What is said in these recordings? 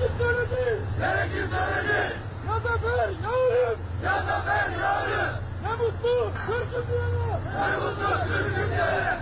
Gerekir söyledi. Gerekir söyledi. Ya zafer ya ölüm. Ya zafer ya ölüm. Ne mutlu Türk'üm diyene. Ne mutlu Türk'üm diyene.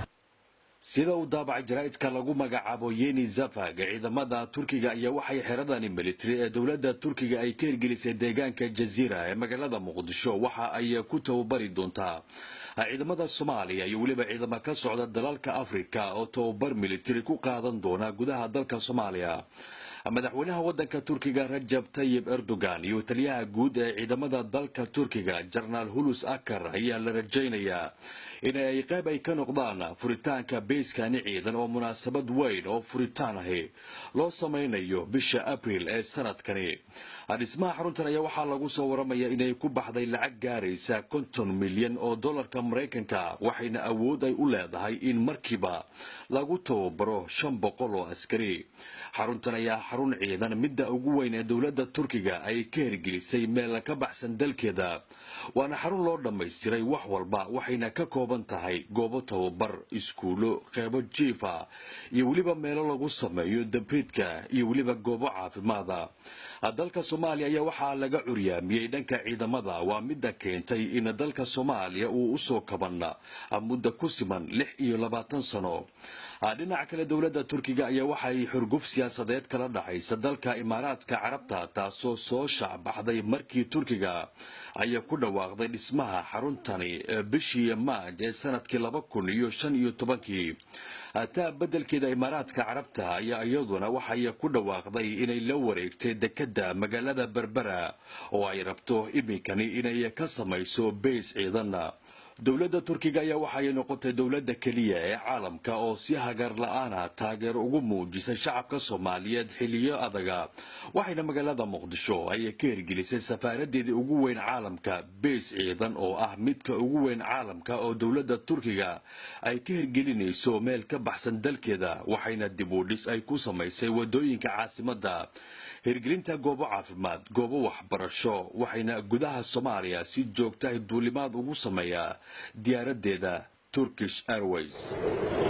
sida uu daabacay jaraa'idka lagu magacaabo yeni zafag ciidamada turkiga ayaa waxay xeradani militari ee dowladda turkiga ay ka hirgelisay deegaanka jaziira ee magaalada muqdisho waxa ay ku tababari doontaa ciidamada soomaaliya iyo weliba ciidamo ka socda dalalka afrika oo tababar militari ku qaadan doona gudaha dalka soomaaliya madaxweynaha wadanka turkiga rajab tayib erdogan iyo taliyaha guud ee ciidamada dalka turkiga jenaraal hulus akar ayaa la rajaynayaa in ay qayb ay ka noqdaan furitaanka beyskani ciidan oo munaasabad weyn oo furitaan ahi loo samaynayo bisha abril ee sanadkani dhismaha xaruntan ayaa waxaa lagu soo waramaya inay ku baxday lacag gaaraysa konton milyan oo dollarka maraykanka waxayna awood ay u leedahay in markiiba lagu tababaro shan boqol oo askari xaruntan ayaa xarun ciidan midda ugu weyn ee dowladda turkiga ay ka hirgelisay meel ka baxsan dalkeeda waana xarun loo dhammaystiray wax walba waxayna ka kooban tahay goobo tababar iskuulo qeybo jiifa iyo weliba meelo lagu sameeyo dabriidka iyo weliba goobo caafimaada dalka soomaaliya ayaa waxaa laga curyaamiyey dhanka ciidamada waa midda keentay in dalka soomaaliya uu usoo kaban muddo ku siman lix iyo labaatan sano dhinaca kale dowladda turkiga ayaa waxay xurguf siyaasadeed kala dhexaysa dalka imaaraadka carabta taasoo soo shacbaxday markii turkiga ayaa ku dhawaaqday dhismaha xaruntani bishii maaj ee sanadkii laba kun iyo shan iyo tobankii taa beddelkeeda imaaraadka carabta ayaa iyaduna waxay ku dhawaaqday inay la wareegtay dekedda magaalada berbera oo ay rabto iminkani inay ka samayso beys ciidan dowladda turkiga ayaa waxay noqotay dowladda keliya ee caalamka oo si hagaar la-aana taageero ugu muujisay shacabka soomaaliyeed xiliyo adaga waxayna magaalada muqdisho ay ka hirgelisay safaaradeedii ugu weyn caalamka beys ciidan oo ah midka ugu weyn caalamka oo dowladda turkiga ay ka hirgelinayso meel ka baxsan dalkeeda waxayna dib u dhis ay ku samaysay wadooyinka caasimadda hirgelinta goobo caafimaad goobo waxbarasho waxayna gudaha soomaaliya si joogtahay duulimaad ugu sameeyaa diyaaradeeda turkish airways